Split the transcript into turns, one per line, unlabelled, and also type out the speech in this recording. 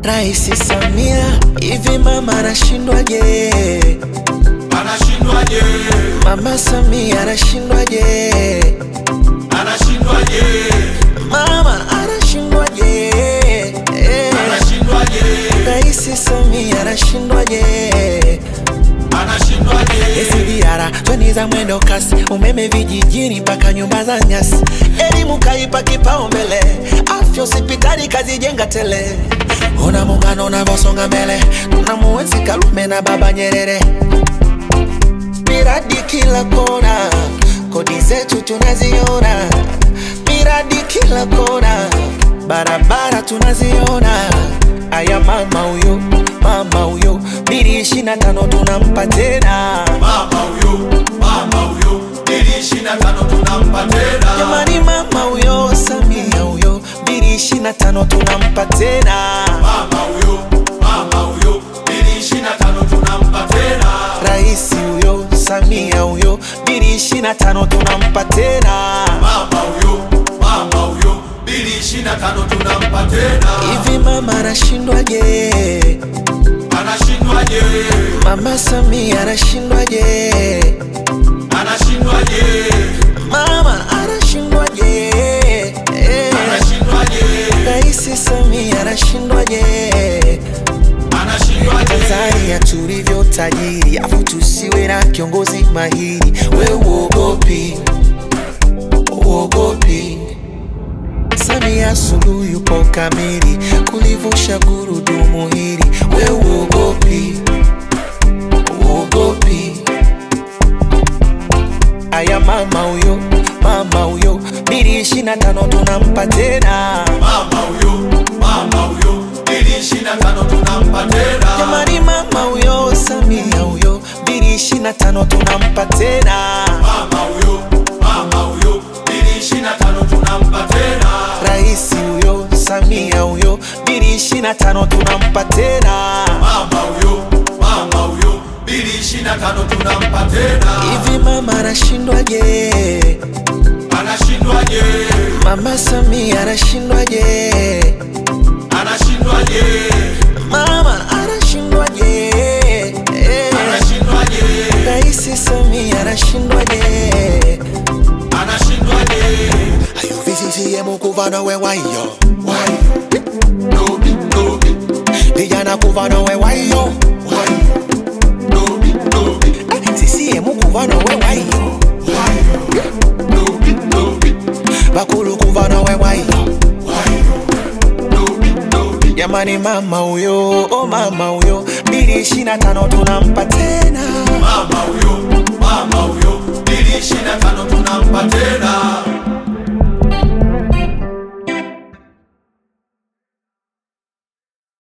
Raisi Samia, hivi mama anashindwaje?
Anashindwaje?
Mama Samia anashindwaje?
Anashindwaje?
Mama anashindwaje? Eh,
Anashindwaje?
Raisi Samia anashindwaje?
Anashindwaje?
SGR treni za mwendo kasi, umeme vijijini mpaka nyumba za nyasi, elimu kaipa kipaumbele, afya hospitali kazijenga tele. Ona muungano unavyosonga mbele, tunamuenzi Karume na Baba Nyerere, miradi kila kona, kodi zetu tunaziona, miradi kila kona, barabara tunaziona. Aya mama huyo, mama huyo, bili ishirini na tano tunampa tena.
Mama huyo, mama huyo, ili ishirini na tano tunampa tena.
Jamani, mama huyo Samia huyo, bili ishirini na tano tunampa tena.
Mama huyo, mama huyo, ili ishirini na tano tunampa tena.
Rais huyo Samia huyo, bili ishirini na tano tunampa tena.
Mama huyo, mama huyo, ili ishirini na tano tunampa tena.
Hivi mama anashindwaje?
Anashindwaje?
Mama Samia anashindwaje?
Anashindwaje?
Mama anashindwaje? Eh,
Anashindwaje?
Rais Samia anashindwaje?
Anashindwaje?
Tanzania tulivyo tajiri, afu tusiwe na kiongozi mahiri. We uogopi, uogopi. Samia Suluhu yupo kamili kulivusha gurudumu hili. We uogopi, uogopi. Aya mama huyo, mama huyo, bili ishirini na tano tunampa tena.
Mama huyo, mama huyo, ili ishirini na tano tunampa tena.
Jamani, mama huyo Samia huyo, bili ishirini na tano tunampa tena.
Mama huyo, mama huyo, ili ishirini na tano tunampa tena.
Rais huyo Samia huyo, bili ishirini na tano tunampa tena.
Mama huyo, mama huyo, ili ishirini na tano tunampa tena.
Hivi mama anashindwaje?
Anashindwaje?
Mama Samia anashindwaje?
Anashindwaje?
Mama anashindwaje? Eh,
Anashindwaje?
Rais Samia anashindwaje?
Anashindwaje?
Ayo VCCM kuva nawe wayo,
Why? Dobi, dobi,
vijana kuva nawe wayo,
why? Dobi, dobi,
CCM kuva nawe wayo,
why? Dobi, dobi,
bakulu kuva nawe wayo.
why? Dobi, dobi.
Jamani, mama huyo, oh mama huyo, bili ishirini na tano tunampa tena.
Mama huyo, mama huyo, ili ishirini na tano tunampa tena.